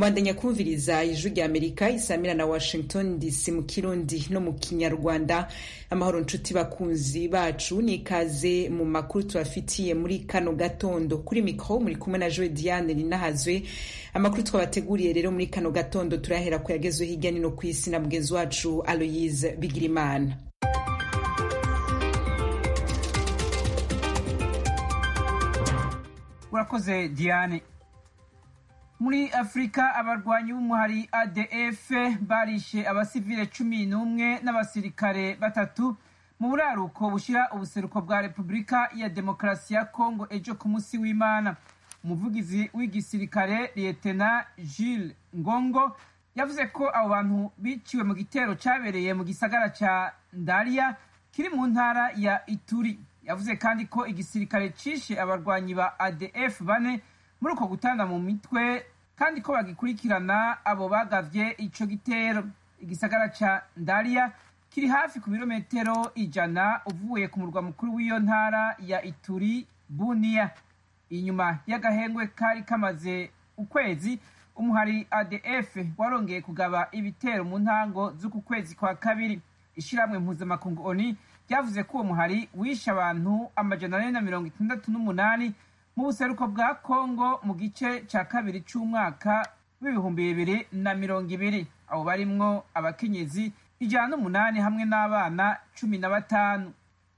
mwandanya kumviriza ijwi rya amerika isamira na washington dc mu kirundi no mu kinyarwanda amahoro nshuti bakunzi bacu ni ikaze mu makuru tubafitiye muri kano gatondo kuri mikro muri kumwe na joe diane ninahazwe amakuru twabateguriye rero muri kano gatondo turahera ku yagezwe hirya nino ku isi na mugenzi wacu aloyise bigirimana urakoze diane muri afurika abarwanyi b'umuhari adf barishe abasivile cumi n'umwe n'abasirikare batatu mu buraruko bushyira ubuseruko bwa repubulika ya demokarasi ya kongo ejo ku munsi w'imana umuvugizi w'igisirikare liyetena gilles ngongo yavuze ko abo bantu biciwe mu gitero cyabereye mu gisagara cya ndaria kiri mu ntara ya ituri yavuze kandi ko igisirikare cishe abarwanyi ba adf bane muri uko gutanga mu mitwe kandi ko bagikurikirana abo bagavye ico gitero igisagara ca ndaria kiri hafi ku birometero ijana uvuye ku murwa mukuru w'iyo ntara ya ituri bunia inyuma y'agahengwe kari kamaze ukwezi umuhari adf warongeye kugaba ibitero mu ntango z'uku kwezi kwa kabiri ishiramwe mpuzamakungu oni ryavuze ko uwo muhari wishe abantu amajana ane na mirongo itandatu n'umunani mu buseruko bwa kongo mu gice cya kabiri cy'umwaka w'ibihumbi bibiri na mirongo ibiri abo barimwo abakenyezi ijana n'umunani hamwe n'abana cumi na batanu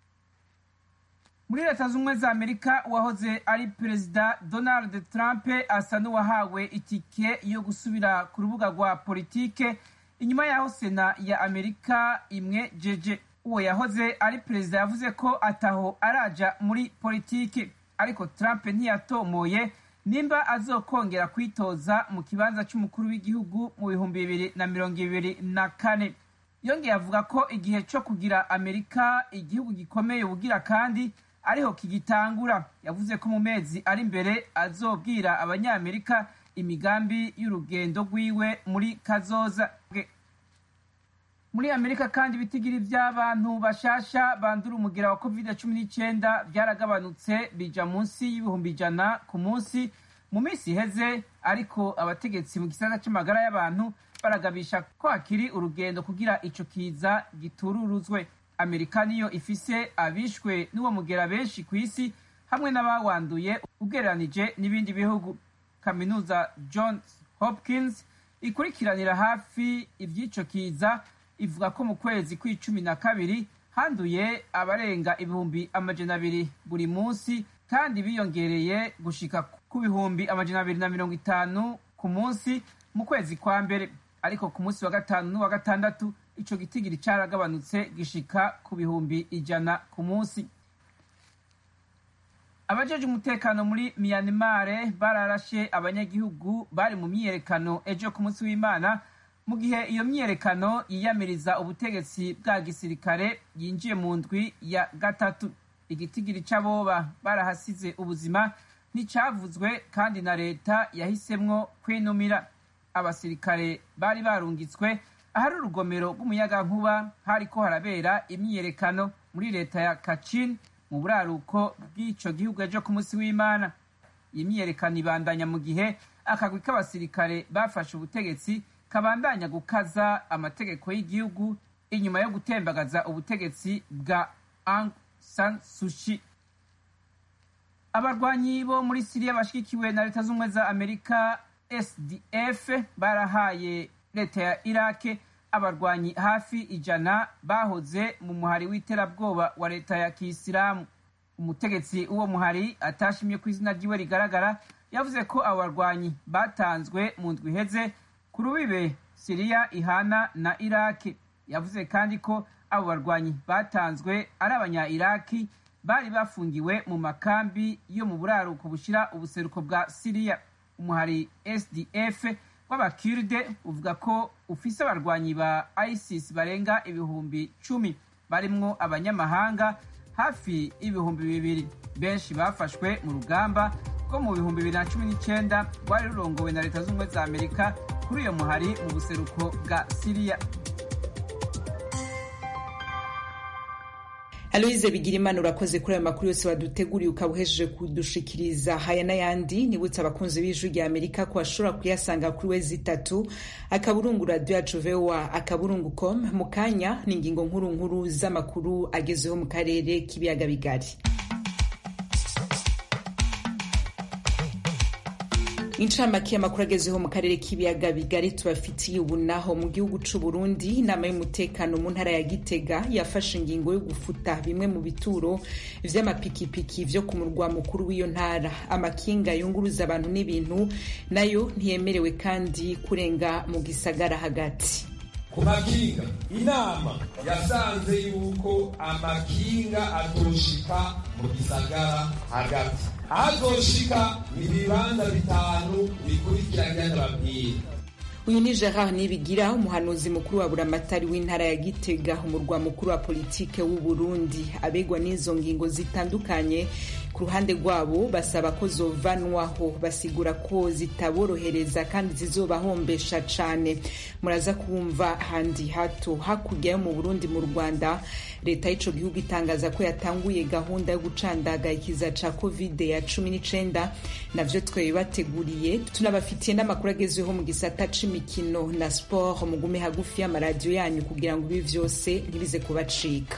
muri leta z'ubumwe za amerika uwahoze ari perezida donald trump asa n'uwahawe itike yo gusubira ku rubuga rwa politike inyuma y'aho sena ya amerika imwe jeje uwo yahoze ari perezida yavuze ko ataho araja muri politike ariko trump ntiyatomoye nimba azokongera kwitoza mu kibanza cy'umukuru w'igihugu mu bihumbi bibiri na mirongo ibiri na kane yongeye avuga ko igihe cyo kugira amerika igihugu gikomeye ubugira kandi ariho kigitangura yavuze ko mu mezi ari imbere azobwira abanyamerika imigambi y'urugendo rwiwe muri kazoza muri amerika kandi ibitigiri by'abantu bashasha bandura umugira wa covid cumi n'icyenda byaragabanutse bija munsi y'ibihumbi ijana ku munsi mu minsi iheze ariko abategetsi mu gisata cy'amagara y'abantu baragabisha ko hakiri urugendo kugira ico kiza gitururuzwe amerika niyo ifise abishwe n'uwo mugera benshi ku isi hamwe n'abawanduye ugereranije n'ibindi bihugu kaminuza johns hopkins ikurikiranira hafi iby'ico kiza ivuga ko mu kwezi kw'icumi na kabiri handuye abarenga ibihumbi amajana abiri buri munsi kandi biyongereye gushika ku bihumbi amajana abiri na mirongo itanu ku munsi mu kwezi kwa mbere ariko ku munsi wa gatanu n'uwa gatandatu ico gitigiri caragabanutse gishika ku bihumbi ijana ku munsi abajeje umutekano muri myanmar bararashe abanyagihugu bari mu myiyerekano ejo ku munsi w'imana mu gihe iyo myiyerekano yiyamiriza ubutegetsi bwa gisirikare yinjiye mu ndwi ya gatatu igitigiri c'aboba barahasize ubuzima nticavuzwe kandi na leta yahisemwo kwinumira abasirikare bari barungitswe ahari urugomero rw'umuyagankuba hariko harabera imyiyerekano muri leta ya kachin mu buraruko bw'ico gihugu ejo ku munsi w'imana iyi myiyerekano ibandanya mu gihe akagwi k'abasirikare bafashe ubutegetsi kabandanya gukaza amategeko y'igihugu inyuma yo gutembagaza ubutegetsi bwa Aung San Suu Kyi abarwanyi bo muri siriya bashigikiwe na leta z'ubumwe za amerika sdf barahaye leta ya irake abarwanyi hafi ijana bahoze mu muhari w'iterabwoba wa leta ya kisilamu umutegetsi w'uwo muhari atashimye ku izina ryiwe rigaragara yavuze ko abo barwanyi batanzwe mu ndwi iheze ku rubibe siriya ihana na iraki yavuze kandi ko abo barwanyi batanzwe ari abanya iraki bari bafungiwe mu makambi yo mu buraruko bushyira ubuseruko bwa siriya umuhari sdf w'abakirde uvuga ko ufise abarwanyi ba isis barenga ibihumbi cumi barimwo abanyamahanga hafi ibihumbi bibiri benshi bafashwe mu rugamba rwo mu bihumbi bibiri na cumi n'icyenda rwari rurongowe na leta z'ubumwe za amerika kuri uyo muhari mu buseruko bwa siriya aloyize bigirimana urakoze kuri ayo makuru yose waduteguriye ukaba uhejeje kudushikiriza haya n'ayandi nibutse abakunzi b'ijwi rya amerika ko bashobora kuyasanga kuri wezi itatu akaburungu radiyo yacu voa akaburungu com mu kanya ni ingingo nkuru nkuru z'amakuru agezeho mu karere k'ibiyaga bigari incamake y'amakuru agezeho mu karere k'ibiyaga bigari tubafitiye ubu naho mu gihugu c'u Burundi inama y'umutekano mu ntara ya Gitega yafashe ingingo yo gufuta bimwe mu bituro vy'amapikipiki vyo ku murwa mukuru w'iyo ntara amakinga yunguruza abantu n'ibintu nayo ntiyemerewe kandi kurenga mu gisagara hagati ku makinga inama yasanze yuko amakinga atoshika mu gisagara hagati azoshika ni ibibanza bitanu bikurikiranye n'ababwira uyu ni gerard nibigira umuhanuzi mukuru wa buramatari w'intara ya gitega umurwa mukuru wa politike w'u burundi abegwa n'izo ngingo zitandukanye ku ruhande rwabo basaba ko zovanwaho basigura ko zitaborohereza kandi zizobahombesha cane muraza kumva handi hato hakurya yo mu burundi mu rwanda leta y'ico gihugu itangaza ko yatanguye gahunda yo gucandaga ikiza ca covid ya cumi n'icenda navyo twebibateguriye tunabafitiye n'amakuru agezweho mu gisata c'imikino na sport mugume hagufi y'amaradiyo yanyu kugira ngo ibi vyose ntibize kubacika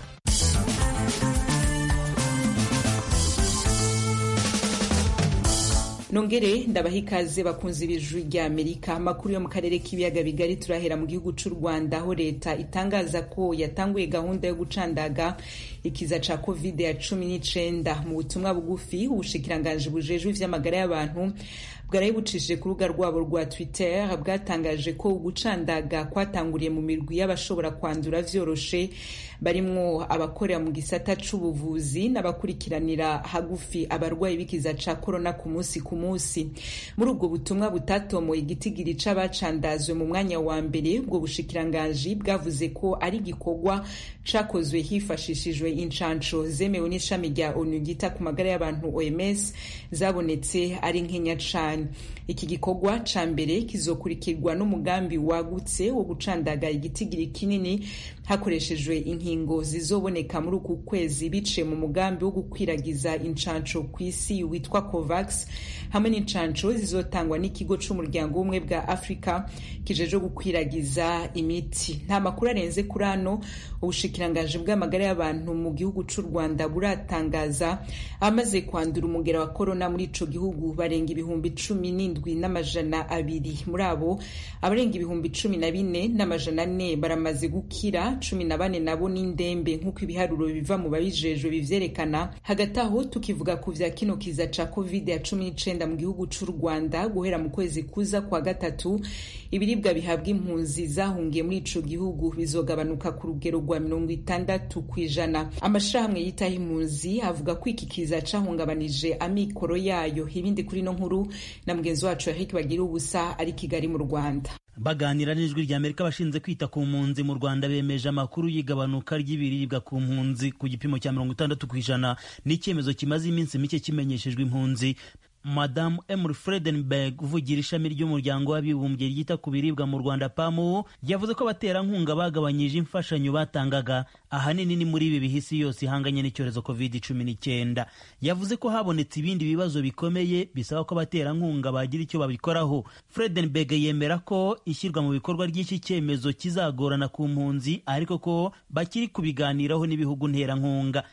nongere ndabaha ikaze bakunzi b'ijwi rya amerika amakuru yo mu karere k'ibiyaga bigari turahera mu gihugu c'u rwanda aho leta itangaza ko yatanguye gahunda yo gucandaga ikiza ca covid ya cumi n'icenda mu butumwa bugufi ubushikiranganji bujejwe ivy'amagara y'abantu bwaraye bucishije ku rubuga rwabo rwa twitter bwatangaje ko ugucandaga kwatanguriye mu mirwi y'abashobora kwandura vyoroshe barimwo abakorera mu gisata c'ubuvuzi n'abakurikiranira hagufi abarwayi b'ikiza ca korona ku munsi ku munsi muri ubwo butumwa butatomoye igitigiri c'abacandazwe mu mwanya wa mbere ubwo bushikiranganji bwavuze ko ari igikorwa cakozwe hifashishijwe incanco zemewe n'ishami rya onu ryita ku magara y'abantu oms zabonetse ari nkenya cane iki gikorwa ca mbere kizokurikirwa n'umugambi wagutse wo gucandaga igitigiri kinini hakoreshejwe inkingo zizoboneka muri uku kwezi biciye mu mugambi wo gukwiragiza incanco ku isi witwa covax hamwe n'incanco zizotangwa n'ikigo c'umuryango w'ubumwe bwa afurika kijeje gukwiragiza imiti nta makuru arenze kuri ano ubushikiranganji bw'amagara y'abantu mu gihugu c'u rwanda buratangaza abamaze kwandura umugera wa korona muri ico gihugu barenga ibihumbi cumi n'indwi n'amajana abiri muri abo abarenga ibihumbi cumi na bine n'amajana ane baramaze gukira cumi na bane nabo n'indembe nk'uko ibiharuro biva mu babijejwe bivyerekana hagati aho tukivuga ku vya kino kiza ca covid ya cumi n'icenda mu gihugu c'u rwanda guhera mu kwezi kuza kwa gatatu ibiribwa bihabwa impunzi zahungiye muri ico gihugu bizogabanuka ku rugero rwa mirongo itandatu kw'ijana amashirahamwe yitaho impunzi avuga ko iki kiza cahungabanije amikoro yayo ibindi kuri no nkuru na mugenzi wacu Eric bagira ubusa ari kigali mu rwanda baganira n'ijwi rya amerika abashinzwe kwita ku mpunzi mu rwanda bemeje amakuru y'igabanuka ry'ibiribwa ku mpunzi ku gipimo cya mirongo itandatu ku ijana n'icyemezo kimaze iminsi mike kimenyeshejwe impunzi madamu emily fredenberg uvugira ishami ry'umuryango w'abibumbye ryita ku biribwa mu rwanda pamu yavuze ko abaterankunga bagabanyije imfashanyo batangaga ahanini ni muri ibi bihisi yose ihanganye n'icyorezo covid cumi n'icyenda yavuze ko habonetse ibindi bibazo bikomeye bisaba ko abaterankunga bagira icyo babikoraho fredenberg yemera ko ishyirwa mu bikorwa ry'iki cyemezo kizagorana ku mpunzi ariko ko bakiri kubiganiraho n'ibihugu nterankunga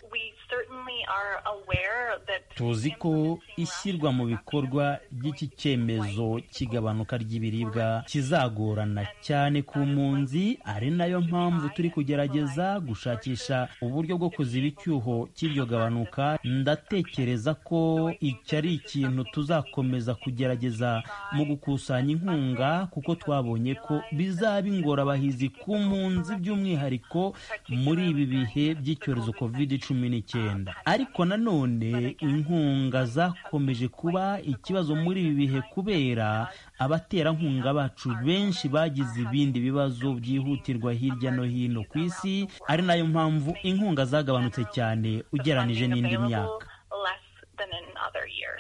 tuzi ko ishyirwa mu bikorwa ry'iki cyemezo cy'igabanuka ry'ibiribwa kizagorana cyane ku mpunzi ari nayo mpamvu turi kugerageza gushakisha uburyo bwo kuziba icyuho cy'iryo gabanuka ndatekereza ko iki ari ikintu tuzakomeza kugerageza mu gukusanya inkunga kuko twabonye ko bizaba ingorabahizi ku mpunzi by'umwihariko muri ibi bihe by'icyorezo covid cumi n'icyenda ariko nanone inkunga zakomeje kuba ikibazo muri ibi bihe kubera abaterankunga bacu benshi bagize ibindi bibazo byihutirwa hirya no hino ku isi ari nayo mpamvu inkunga zagabanutse cyane ugeranije n'indi myaka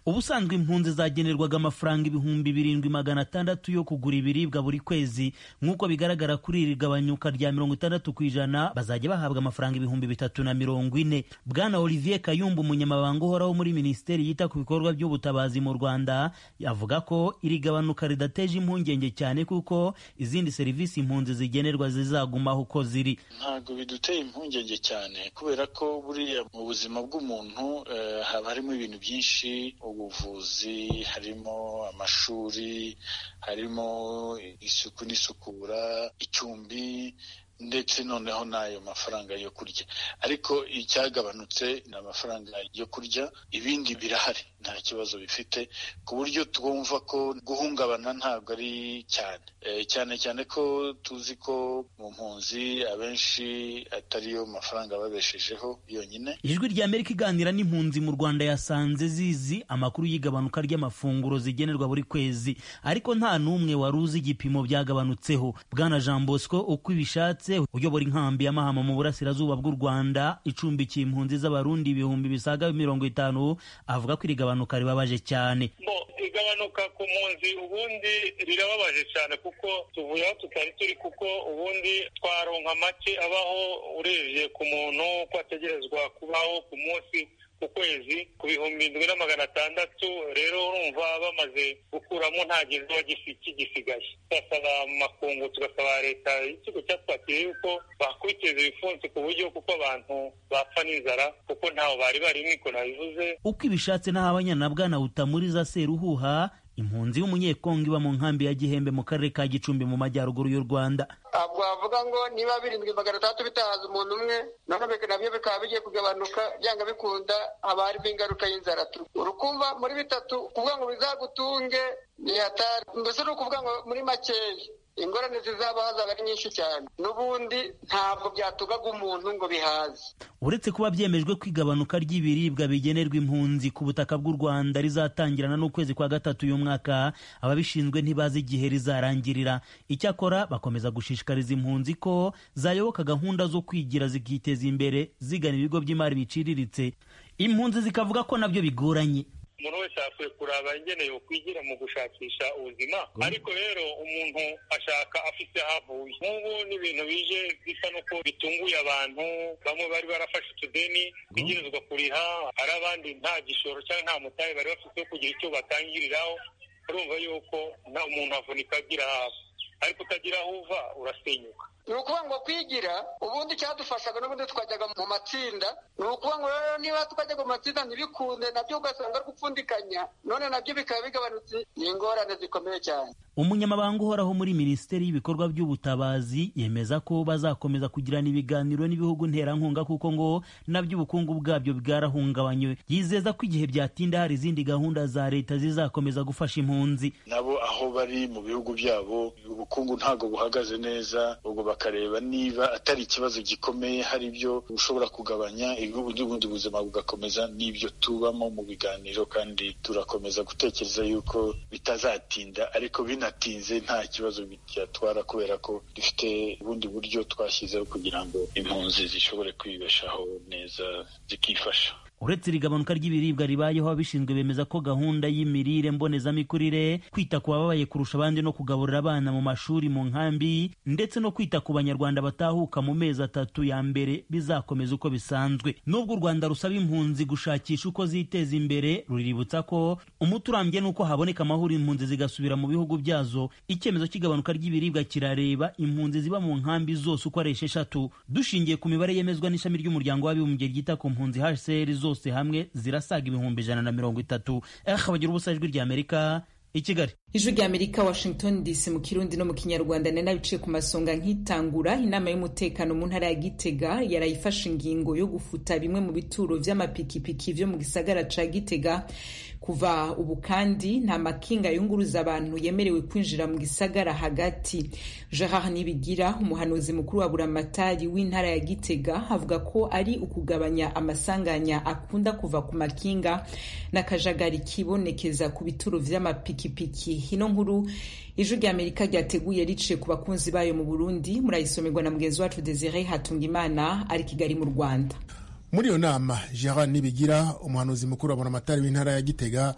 ubusanzwe impunzi zagenerwaga amafaranga ibihumbi birindwi magana atandatu yo kugura ibiribwa buri kwezi nk'uko bigaragara kuri iri gabanyuka rya mirongo itandatu ku ijana bazajya bahabwa amafaranga ibihumbi bitatu na mirongo ine bwana olivier kayumba umunyamabanga uhoraho muri minisiteri yita ku bikorwa by'ubutabazi mu rwanda avuga ko iri gabanuka ridateje impungenge cyane kuko izindi serivisi impunzi zigenerwa zizagumaho uko ziri ntabwo biduteye impungenge cyane kubera ko buriya mu buzima bw'umuntu haba harimo ibintu byinshi ubuvuzi harimo amashuri harimo isuku n'isukura icumbi ndetse noneho n'ayo mafaranga yo kurya ariko icyagabanutse ni amafaranga yo kurya ibindi birahari nta kibazo bifite ku buryo twumva ko guhungabana ntabwo ari cyane cyane cyane ko tuzi ko mu mpunzi abenshi atariyo mafaranga babeshejeho yonyine ijwi rya amerika iganira n'impunzi mu rwanda yasanze zizi amakuru y'igabanuka ry'amafunguro zigenerwa buri kwezi ariko nta n'umwe wari uzi igipimo byagabanutseho bwana jean bosco uko ibishatse uyobora inkambi ya mahama mu burasirazuba bw'u rwanda icumbikiye impunzi z'abarundi ibihumbi bisaga mirongo itanu avuga ko iri gabanuka ribabaje cyane igabanuka ku mpunzi ubundi rirababaje cyane kuko tuvuye aho tutari turi kuko ubundi twaronka make abaho urebye ku muntu ko ategerezwa kubaho ku munsi ku kwezi ku bihumbi indwi na magana atandatu rero urumva bamaze gukuramo nta gizuba kigisigaye tugasaba makungu tugasaba leta y'ikigo cyatwakiriye yuko bakwiteza ibipfunsi ku buryo kuko abantu bapfa n'inzara kuko ntaho bari bari niko nabivuze uko ibishatse n'aho abanyanabwana butamuriza seruhuha impunzi y'umunyekongo iba mu nkambi ya gihembe mu karere ka gicumbi mu majyaruguru y'u rwanda ntabwo wavuga ngo niba birindwi magana atandatu bitahaza umuntu umwe none nabyo bikaba bigiye kugabanuka byanga bikunda haba harimo ingaruka y'inzara urukumva muri bitatu kuvuga ngo bizagutunge ni hatari mbese ni ukuvuga ngo muri makeya ingorane zizaba hazaba ari nyinshi cyane n'ubundi ntabwo byatugaga umuntu ngo bihaze uretse kuba byemejwe ko igabanuka ry'ibiribwa bigenerwa impunzi ku butaka bw'u rwanda rizatangirana n'ukwezi kwa gatatu uyu mwaka ababishinzwe ntibazi igihe rizarangirira icyakora bakomeza gushishikariza impunzi ko zayoboka gahunda zo kwigira zikiteza imbere zigana ibigo by'imari biciriritse impunzi zikavuga ko nabyo bigoranye umuntu wese akwiye kuraba ingeneye kwigira mu gushakisha ubuzima ariko rero umuntu ashaka afite aho avuye nk'ubu n'ibintu bije bisa n'uko bitunguye abantu bamwe bari barafashe utudeni bitegerezwa kuriha hari abandi nta gishoro cyangwa nta mutahe bari bafite wo kugira icyo batangiriraho urumva yuko nta umuntu avunika agira hafi ariko utagira aho uva urasenyuka ni ukuvuga ngo kwigira ubundi cyadufashaga n'ubundi twajyaga mu matsinda ni ukuvuga ngo rero niba twajyaga mu matsinda ntibikunde nabyo ugasanga ari gupfundikanya none nabyo bikaba bigabanutse ni ingorane zikomeye cyane umunyamabanga uhoraho muri minisiteri y'ibikorwa by'ubutabazi yemeza ko bazakomeza kugirana ibiganiro n'ibihugu nterankunga kuko ngo nabyo ubukungu bwabyo bwarahungabanywe yizeza ko igihe byatinda hari izindi gahunda za leta zizakomeza gufasha impunzi nabo aho bari mu bihugu byabo ubukungu ntabwo buhagaze neza ubwo bakareba niba atari ikibazo gikomeye hari ibyo ushobora kugabanya ubundi buzima bugakomeza n'ibyo tubamo mu biganiro kandi turakomeza gutekereza yuko bitazatinda ariko binatinze nta kibazo byatwara kubera ko dufite ubundi buryo twashyizeho kugira ngo impunzi zishobore kwibeshaho neza zikifasha uretse iri gabanuka ry'ibiribwa ribayeho ababishinzwe bemeza ko gahunda y'imirire mbonezamikurire kwita ku bababaye kurusha abandi no kugaburira abana mu mashuri mu nkambi ndetse no kwita ku banyarwanda batahuka mu mezi atatu ya mbere bizakomeza uko bisanzwe nubwo u rwanda rusaba impunzi gushakisha uko ziteza imbere ruriributsa ko umuti urambye ni uko haboneka amahoro impunzi zigasubira mu bihugu byazo icyemezo cy'igabanuka ry'ibiribwa kirareba impunzi ziba mu nkambi zose uko ari esheshatu dushingiye ku mibare yemezwa n'ishami ry'umuryango w'abibumbye ryita ku mpunzi hcr zose hamwe zirasaga ibihumbi ijana na mirongo itatu eh bagira ubusa ijwi ry'amerika i kigali ijwi ry'amerika washington dc mu kirundi no mu kinyarwanda nari nabiciye ku masonga nkitangura inama y'umutekano mu ntara ya gitega yarayifashe ingingo yo gufuta bimwe mu bituro vy'amapikipiki vyo mu gisagara ca gitega kuva ubu kandi nta makinga yunguruza abantu yemerewe kwinjira mu gisagara hagati gerard nibigira umuhanuzi mukuru wa buramatari w'intara ya gitega avuga ko ari ukugabanya amasanganya akunda kuva ku makinga n'akajagari kibonekeza ku bituro vy'amapikipiki ino nkuru ijwi rya amerika ryateguye riciye ku bakunzi bayo mu burundi murayisomerwa na mugenzi wacu desire hatungimana ari kigali mu rwanda muri iyo nama gerard nibigira umuhanuzi mukuru wa buramatari w'intara ya gitega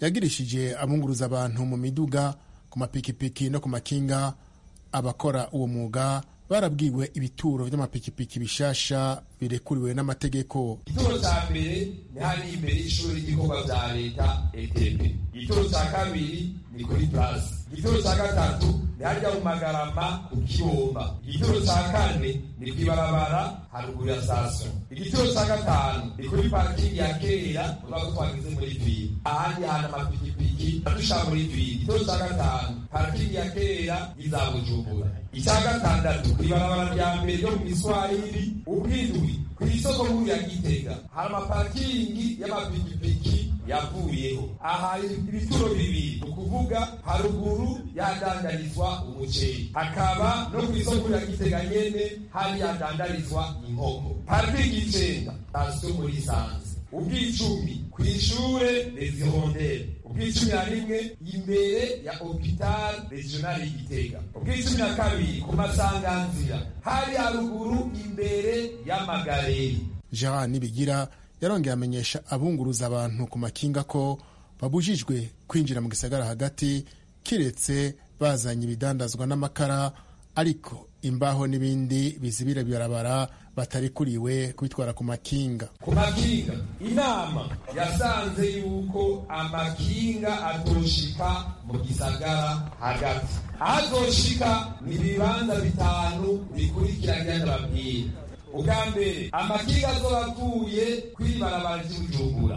yagirishije abunguruza abantu mu miduga ku mapikipiki no ku makinga abakora uwo mwuga barabwiwe ibituro by'amapikipiki bishasha birekuriwe n'amategeko igituro cya mbere ni hariya imbere y'ishuri ry'ibikorwa bya leta etp igituro cya kabiri ni kuri plasi igituro cya gatatu ni hariya mu magarama ku kibomba igituro cya kane ni ku ibarabara haruguru ya sitasiyo igituro cya gatanu ni kuri parikingi ya kera uvuga ko twageze muri viri ahandi hantu amapikipiki adusha muri viri igituro cya gatanu parikingi ya kera y'iza bujumbura icya gatandatu ku ibarabara rya mbere ryo mu miswahili ubwindwi ku isoko nkuru ya gitega hari amaparikingi y'amapikipiki yavuyeho aha ibituro bibiri ni ukuvuga haruguru yadandarizwa umuceri hakaba no ku isoko ya gitega nyene hari yadandarizwa inkoko parikingi icenda sitasiyo muri sanze ubwicumi ku ishure rezihondere ubwicumi na rimwe imbere ya hopital regional y'igitega ubwicumi na kabiri ku masanganzira hari haruguru imbere y'amagareri jean nibigira yarongeye amenyesha abunguruza abantu ku makinga ko babujijwe kwinjira mu gisagara hagati kiretse bazanye ibidandazwa n'amakara ariko imbaho n'ibindi bizibira bibarabara batarikuriwe kubitwara ku makinga ku makinga inama yasanze yuko amakinga atoshika mu gisagara hagati ahazoshika ni ibibanza bitanu bikurikiranye ndababwira ubwa mbere amakinga azoba avuye kw'ibarabara ry'ubujumbura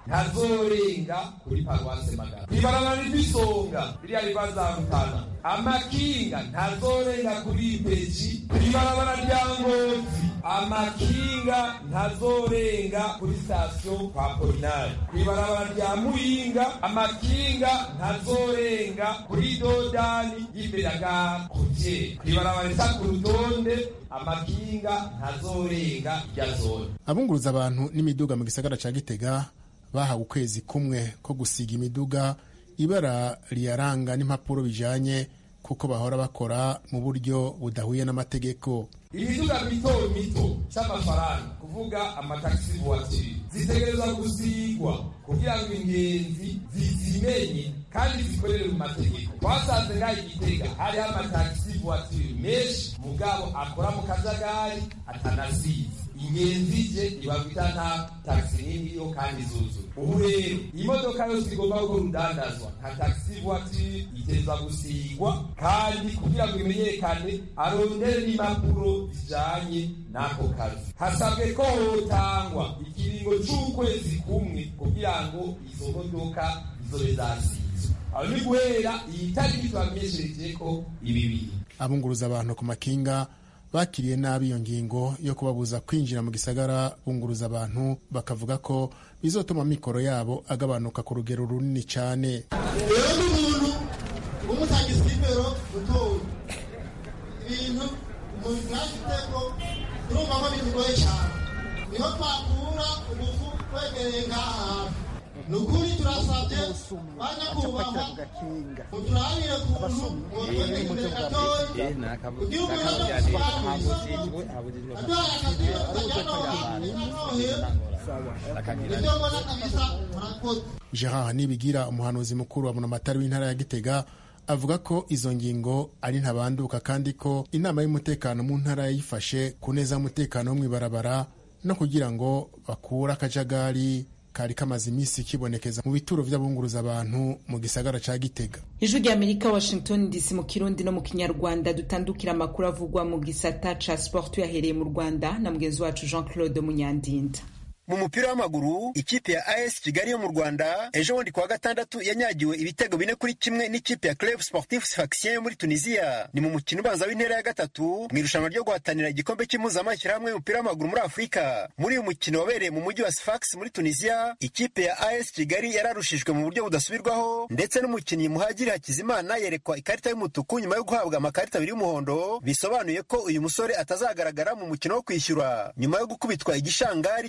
ntazorenga kuri paruwase magana kw'ibarabara ry'isonga ririya ribazarutana amakinga ntazorenga kuri ipeji kw'ibarabara rya ngozi amakinga ntazorenga kuri sitasiyo kwa polinari kw'ibarabara rya muyinga amakinga ntazorenga kuri dodani y'imbere ya gare kutye kw'ibarabara risa ku rutonde amakinga ntazorenga irya zone abunguruza abantu n'imiduga mu gisagara ca gitega bahawe ukwezi kumwe ko gusiga imiduga ibara riyaranga n'impapuro bijanye kuko bahora bakora mu buryo budahuye n'amategeko imiduga mito mito c'amafaranga kuvuga amatagisi voiture zitegerezwa gusigwa kugira ngo ingenzi zizimenye kandi zikorere mu mategeko twasanze ngaho igitega hariho amatagisi voiture menshi mugabo akora mu kajagari atanasize ingenzi je ibabwita nta taxi nini yo kandi zuzuye ubu rero imodoka yose igomba gukora urudandazwa nka taxi voiture itezwa gusigwa kandi kugira ngo imenyekane arondere n'impapuro zijanye n'ako kazi hasabwe ko hotangwa ikiringo c'ukwezi kumwe kugira ngo izo modoka zizobe zasizwe aho ni guhera iyi tariki twamenyesherejeko ibibiri abunguruza abantu ku makinga bakiriye nabi iyo ngingo yo kubabuza kwinjira mu gisagara bunguruza abantu bakavuga ko bizotuma amikoro yabo agabanuka ku rugero runini cyane rero n'umuntu umutangisa nimero utowe ibintu mu bwashiteko turumva ko bimugoye cyane niho twakura ubufu twegereye ngaha hafi ni ukuri turasabye banyakubahwa muturabire kuntu mwotwegera imbere gatoya kugira umuntu adokusobanurira aduhaye akazi kajyanohera ibyo mbona kabisa murakoze gerard nibigira umuhanuzi mukuru wa munamatari w'intara ya gitega avuga ko izo ngingo ari ntabanduka kandi ko inama y'umutekano mu ntara yayifashe ku neza y'umutekano wo mu ibarabara no kugira ngo bakure akajagari kari kamaze iminsi kibonekeza mu bituro by'abunguruza abantu mu gisagara ca gitega ijwi rya amerika washington dc mu kirundi no mu kinyarwanda dutandukira amakuru avugwa mu gisata ca sport tuyahereye mu rwanda na mugenzi wacu jean claude munyandinda mu mupira w'amaguru ikipe ya as kigali yo mu rwanda ejo bundi kuwa gatandatu yanyagiwe ibitego bine kuri kimwe n'ikipe ya club sportif sfaxien yo muri tunisiya ni mu mukino ubanza w'intera ya gatatu mu irushanwa ryo guhatanira igikombe cy'impuzamashyirahamwe y'umupira w'amaguru muri afurika muri uyu mukino wabereye mu mujyi wa sfax muri tunisiya ikipe ya as kigali yararushijwe mu buryo budasubirwaho ndetse n'umukinnyi muhagiri hakizimana yerekwa ikarita y'umutuku nyuma yo guhabwa amakarita abiri y'umuhondo bisobanuye ko uyu musore atazagaragara mu mukino wo kwishyura nyuma yo gukubitwa igishangari cy'ibitego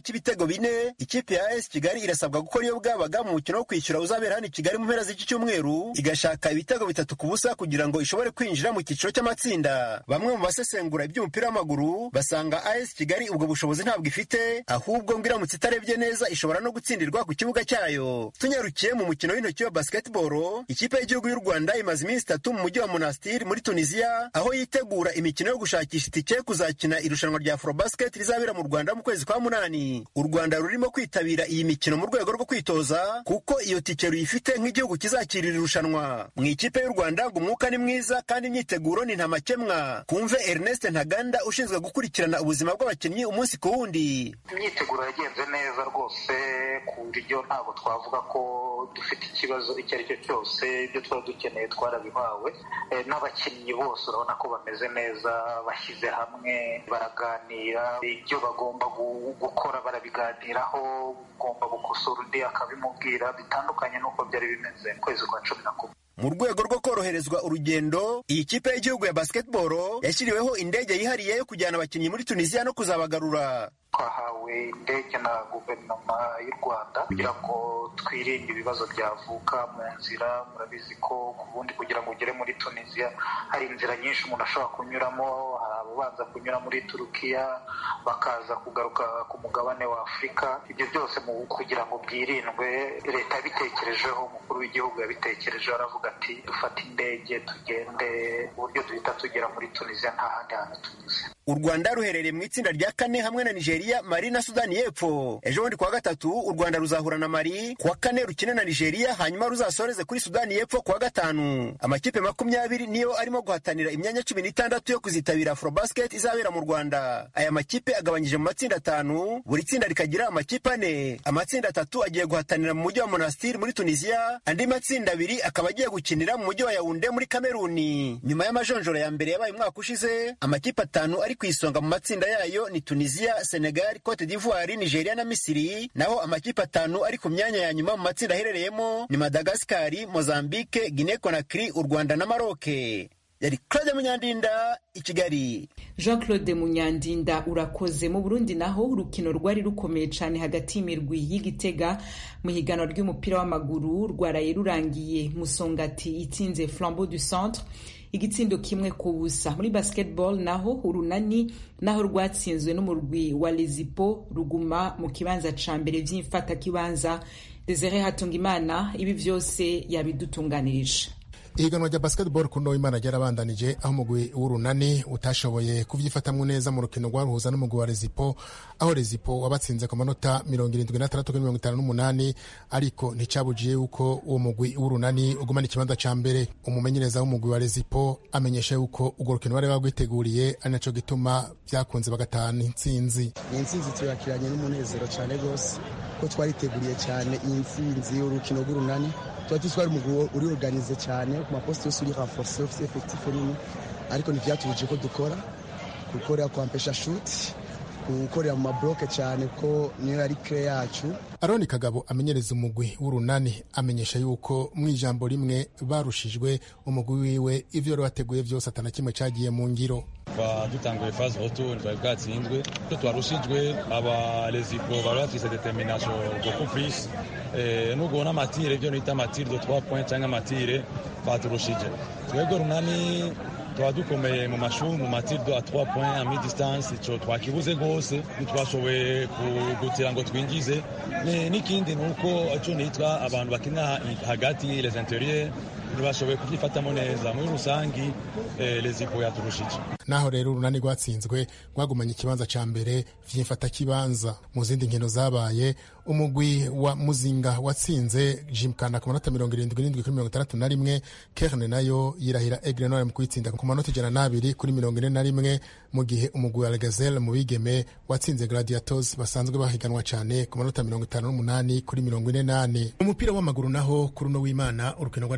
ibitego bine ikipe ya AS Kigali irasabwa gukora iyo bwabaga mu mukino wo kwishyura uzabera hano i Kigali mu mpera z'iki cyumweru igashaka ibitego bitatu ku busa kugira ngo ishobore kwinjira mu cyiciro cy'amatsinda bamwe mu basesengura iby'umupira w'amaguru basanga AS Kigali ubwo bushobozi ntabwo ifite ahubwo ngo iramutse itarebye neza ishobora no gutsindirwa ku kibuga cyayo tunyarukiye mu mukino w'intoki wa basketball ikipe y'igihugu y'u Rwanda imaze iminsi itatu mu mujyi wa Monastir muri Tunisia aho yitegura imikino yo gushakisha itike kuzakina irushanwa rya Afrobasket rizabera mu Rwanda mu kwezi kwa munani u Rwanda rurimo kwitabira iyi mikino mu rwego rwo kwitoza kuko iyo tike ruyifite nk'igihugu kizakira iri rushanwa mu ikipe y'u Rwanda ngo umwuka ni mwiza kandi imyiteguro ni ntamakemwa kumve Ernest Ntaganda ushinzwe gukurikirana ubuzima bw'abakinnyi umunsi ku wundi imyiteguro yagenze neza rwose ku buryo ntabwo twavuga ko dufite ikibazo icyo ari cyo cyose ibyo twari dukeneye twarabihawe n'abakinnyi bose urabona ko bameze neza bashyize hamwe baraganira ibyo bagomba gukora barabiganiraho ugomba gukosora undi akabimubwira bitandukanye n'uko byari bimeze mu kwezi kwa cumi na kumwe mu rwego rwo koroherezwa urugendo iyi kipe y'igihugu ya basketball yashyiriweho indege yihariye yo kujyana abakinnyi muri tunisiya no kuzabagarura twahawe indege na guverinoma y'u rwanda kugira ngo twirinde ibibazo byavuka mu nzira murabizi ko ku bundi kugira ngo ugere muri tunisiya hari inzira nyinshi umuntu ashobora kunyuramo hari ababanza kunyura muri turukiya bakaza kugaruka ku mugabane wa afurika ibyo byose mu kugira ngo byirindwe leta yabitekerejeho umukuru w'igihugu yabitekerejeho aravuga ati dufate indege tugende uburyo duhita tugera muri tunisiya nta handi hantu tunyuze u rwanda ruherereye mu itsinda rya kane hamwe na nigeria mali na sudani y'epfo ejo bundi kuwa gatatu u rwanda ruzahura na mali kuwa kane rukine na nigeria hanyuma ruzasoreze kuri sudani y'epfo kuwa gatanu amakipe makumyabiri niyo arimo guhatanira imyanya cumi n'itandatu yo kuzitabira afrobasket izabera mu rwanda aya makipe agabanyije mu matsinda atanu buri tsinda rikagira amakipe ane amatsinda atatu agiye guhatanira mu mujyi wa monastir muri tunisiya andi matsinda abiri akaba agiye gukinira mu mujyi wa yawunde muri kameruni nyuma y'amajonjoro ya mbere yabaye umwaka ushize amakipe atanu ari ku isonga mu matsinda yayo ni tunisiya senegal cote d'ivoire nigeria na misiri naho amakipe atanu ari ku myanya ya nyuma mu matsinda aherereyemo ni madagasikari mozambique guinea conakry u rwanda na maroke yari claude munyandinda i kigali jean claude munyandinda urakoze mu burundi naho urukino rwari rukomeye cyane hagati y'imirwi y'igitega mu higanwa ry'umupira w'amaguru rwaraye rurangiye musongati itsinze flambeau du centre igitsindo kimwe ku busa muri basketball naho urunani naho rwatsinzwe n'umurwi wa lezipo ruguma mu kibanza ca mbere vy'imfata kibanza desire hatungimana ibi vyose yabidutunganirije ihiganwa rya basketball ku Imana ryarabandanije aho umugwi w'urunani utashoboye kubyifatamwo neza mu rukino rwaruhuza n'umugwi wa rezipo aho rezipo wabatsinze ku manota mirongo irindwi n'atandatu kuri mirongo itanu n'umunani ariko nticabujiye yuko uwo mugwi w'urunani ugumana ikibanza ca mbere umumenyereza w'umugwi wa rezipo amenyesha yuko urwo rukino bari bagwiteguriye ari naco gituma vyakunze bagatahana intsinzi iyi ntsinzi tuyakiranye n'umunezero cyane rwose ko twariteguriye cyane iyi ntsinzi y'urukino rw'urunani tuba tuzi ko ari umugwi uri organize cyane ku maposite yose uri renforce ufite effectif nini ariko ntivyatubuje ko dukora gukorera kwampesha shuti gukorera mu mabloke cyane ko niyo yari kire yacu aroni kagabo amenyereza umugwi w'urunani amenyesha yuko mu ijambo rimwe barushijwe umugwi wiwe ivyo yari wateguye vyose atana kimwe cagiye mu ngiro kuva dutanguye phase retour twari bwatsinzwe icyo twarushijwe aba lezipo bari bafise determination beaucoup plus nubwo n'amatire ibyo nita amatire de 3 points cyangwa amatire baturushije twebwe runani tuba dukomeye mu mashuri mu matire de 3 points a mi distance ico twakibuze rwose ntitwashoboye kugira ngo twinjize n'ikindi ni uko ico nitwa abantu bakina hagati les interieurs ntibashoboye kubyifatamo neza muri rusangi lezipo yaturushije naho rero urunani rwatsinzwe rwagumanye ikibanza ca mbere vy'imfata kibanza mu zindi nkino zabaye umugwi wa muzinga watsinze jimkana ku manota mirongo irindwi n'indwi kuri mirongo itandatu na rimwe kerne nayo yirahira egre nore mu kuyitsinda ku manota ijana n'abiri kuri mirongo ine na rimwe mu gihe umugwi wa legazelle mu bigeme watsinze gladiatos basanzwe bahiganwa cyane ku manota mirongo itanu n'umunani kuri mirongo ine n'ane umupira w'amaguru naho kuri uno w'imana urukino rwari rwitezwe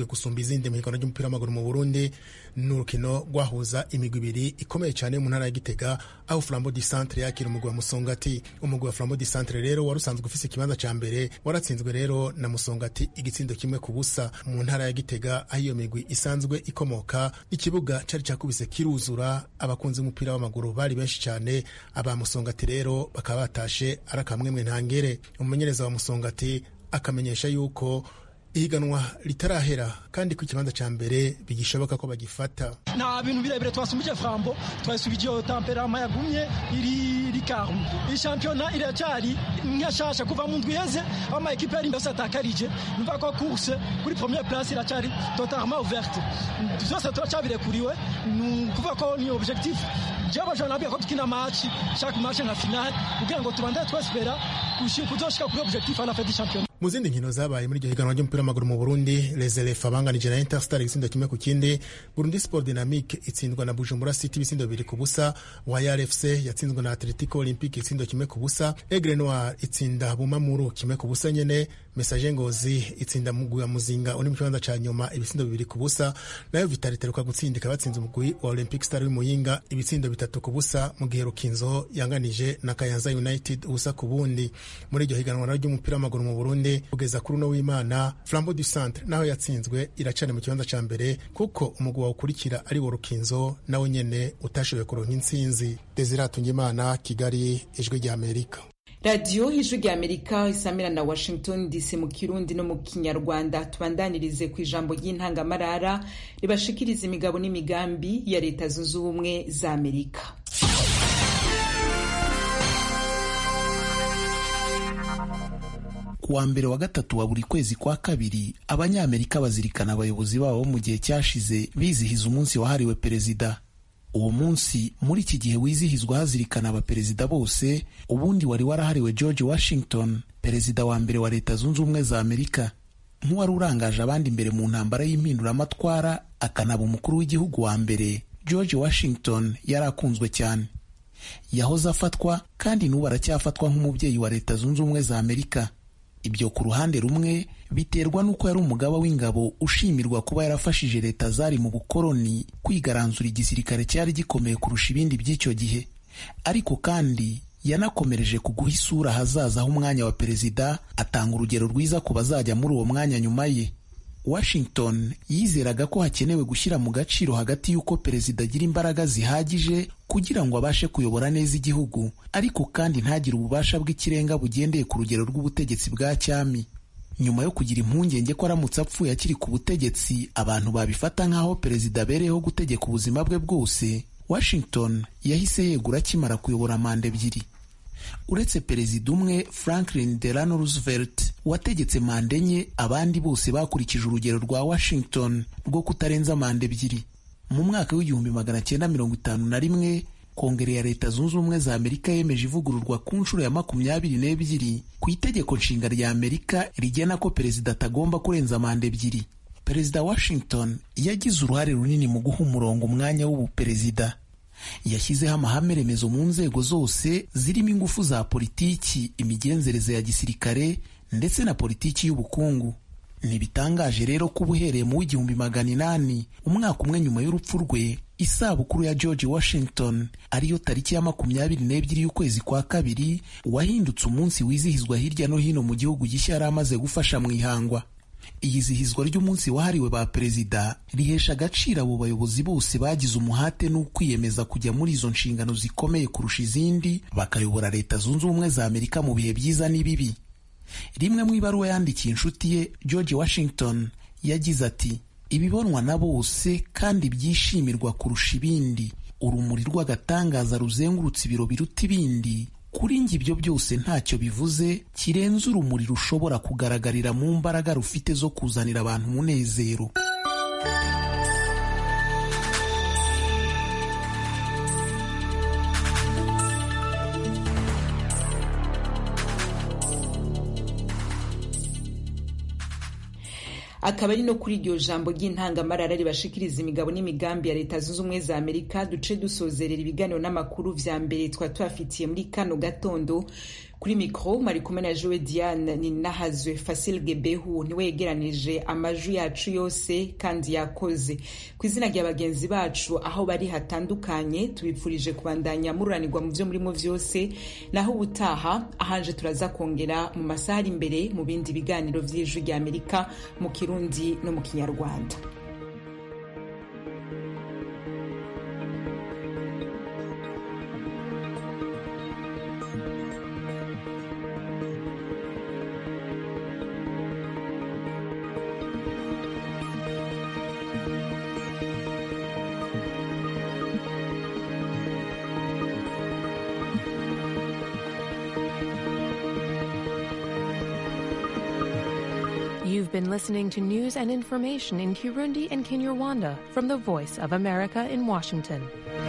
gusumba izindi mu higanwa ry'umupira w'amaguru mu burundi ni urukino rwahuza imigwi ibiri ikomeye cyane mu ntara ya gitega aho flambo di centre yakira umugwi wa musongati umugwi wa flambo di centre rero wari usanzwe ufise ikibanza ca mbere waratsinzwe rero na musongati igitsindo kimwe ku busa mu ntara ya gitega aho iyo migwi isanzwe ikomoka ikibuga cari cakubise kiruzura abakunzi b'umupira w'amaguru bari benshi cyane aba musongati rero bakaba batashe ari akamwemwe ntangere umumenyereza wa musongati akamenyesha yuko ihiganwa ritarahera kandi ku ikibanza cya mbere bigishoboka ko bagifata nta bintu birebire twasumbije frambo twasubije iyo tamperama yagumye iri rikamu iyi shampiyona iracyari nkashasha kuva mu ndwi iheze aho ama ekipe yari yose atakarije mva ko course kuri première place iracyari totalement ouverte byose turacyabirekuriwe ni ukuvuga ko ni objectif jewe abajana nabwiye ko tukina match chaque match nka finale kugira ngo tubandane twespera kuzoshika kuri objectif à la fin du championnat mu zindi nkino zabaye muri iryo higanwa ry'umupira w'amaguru mu burundi reserefa banganije na interstar igisindo kimwe ku kindi burundi sport dynamique itsindwa na bujumbura city ibisindo bibiri ku busa wayar fc yatsinzwe na atletico olympique itsindo kimwe ku busa egre noir itsinda bumamuru kimwe ku busa nyene message ngozi itsinda mugwi wa muzinga uri mu kibanza ca nyuma ibitsindo bibiri ku busa nayo vitalite ruka gutsindika batsinze umugwi wa olympic star w'imuyinga ibitsindo bitatu ku busa mu gihe rukinzo yanganije na kayanza united ubusa ku bundi muri iryo higanwa ry'umupira w'amaguru mu burundi kugeza kuri uno w'imana flambo du centre naho yatsinzwe iracana mu kibanza ca mbere kuko umugwi wawukurikira ari wo rukinzo nawe nyene utashoboye kuronka intsinzi desiratunga imana kigali ijwi rya amerika radiyo ijwi rya amerika isamira na washington dc mu kirundi no mu kinyarwanda tubandanirize ku ijambo ry'intangamarara ribashikiriza imigabo n'imigambi ya leta zunze ubumwe za amerika kuwa mbere wa gatatu wa buri kwezi kwa kabiri abanyamerika bazirikana abayobozi babo mu gihe cyashize bizihiza umunsi wahariwe perezida uwo munsi muri iki gihe wizihizwa hazirikana abaperezida bose ubundi wari warahariwe george washington perezida wa mbere wa leta zunze ubumwe za amerika nk'uwari urangaje abandi imbere mu ntambara y'impinduramatwara akanaba umukuru w'igihugu wa mbere george washington yari akunzwe cyane yahoze afatwa kandi n'ubu aracyafatwa nk'umubyeyi wa leta zunze ubumwe za amerika ibyo ku ruhande rumwe biterwa n'uko yari umugaba w'ingabo ushimirwa kuba yarafashije leta zari mu bukoloni kwigaranzura igisirikare cyari gikomeye kurusha ibindi by'icyo gihe ariko kandi yanakomereje ku guha isura ahazaza h'umwanya wa perezida atanga urugero rwiza ku bazajya muri uwo mwanya nyuma ye washington yizeraga ko hakenewe gushyira mu gaciro hagati y'uko perezida agira imbaraga zihagije kugira ngo abashe kuyobora neza igihugu ariko kandi ntagire ububasha bw'ikirenga bugendeye ku rugero rw'ubutegetsi bwa cyami nyuma yo kugira impungenge ko aramutse apfuye akiri ku butegetsi abantu babifata nk'aho perezida abereyeho gutegeka ubuzima bwe bwose washington yahise yegura akimara kuyobora manda ebyiri uretse perezida umwe franklin delano roosevelt wategetse manda enye abandi bose bakurikije urugero rwa washington rwo kutarenza manda ebyiri mu mwaka w'igihumbi magana cyenda mirongo itanu na rimwe kongere ya leta zunze ubumwe za amerika yemeje ivugururwa ku nshuro ya makumyabiri n'ebyiri ku itegeko nshinga rya amerika rigena ko perezida atagomba kurenza manda ebyiri perezida washington yagize uruhare runini mu guha umurongo umwanya w'ubuperezida yashyizeho amahame remezo mu nzego zose zirimo ingufu za politiki imigenzereze ya gisirikare ndetse na politiki y'ubukungu ntibitangaje rero ko uba uhereye mu w'igihumbi magana inani umwaka umwe nyuma y'urupfu rwe isabukuru ya george washington ariyo tariki ya makumyabiri n'ebyiri y'ukwezi kwa kabiri wahindutse umunsi wizihizwa hirya no hino mu gihugu gishya yari amaze gufasha mu ihangwa iyizihizwa ry'umunsi wahariwe ba perezida rihesha agaciro abo bayobozi bose bagize umuhate n'ukwiyemeza kujya muri izo nshingano zikomeye kurusha izindi bakayobora leta zunze ubumwe za amerika mu bihe byiza n'ibibi rimwe mu ibaruwa yandikiye inshuti ye george washington yagize ati ibibonwa na bose kandi byishimirwa kurusha ibindi urumuri rw'agatangaza ruzengurutse ibiro biruta ibindi kuri njye ibyo byose ntacyo bivuze kirenze urumuri rushobora kugaragarira mu mbaraga rufite zo kuzanira abantu umunezero akaba ari no kuri iryo jambo ry'intangamarara ribashikiriza imigabo n'imigambi ya leta zunze ubumwe za amerika duce dusozerera ibiganiro n'amakuru vya mbere twa tubafitiye muri kano gatondo kuri mikoro mari kumwe na jowe diane ni nahazwe fasil gebehu niwe yegeranije amajwi yacu yose kandi yakoze ku izina rya bagenzi bacu aho bari hatandukanye tubipfurije kubandanya mururanirwa mu byo murimo byose naho ubutaha ahanje turaza kongera mu masaha ari imbere mu bindi biganiro by'ijwi rya amerika mu kirundi no mu kinyarwanda You've been listening to news and information in Kirundi and Kinyarwanda from the Voice of America in Washington.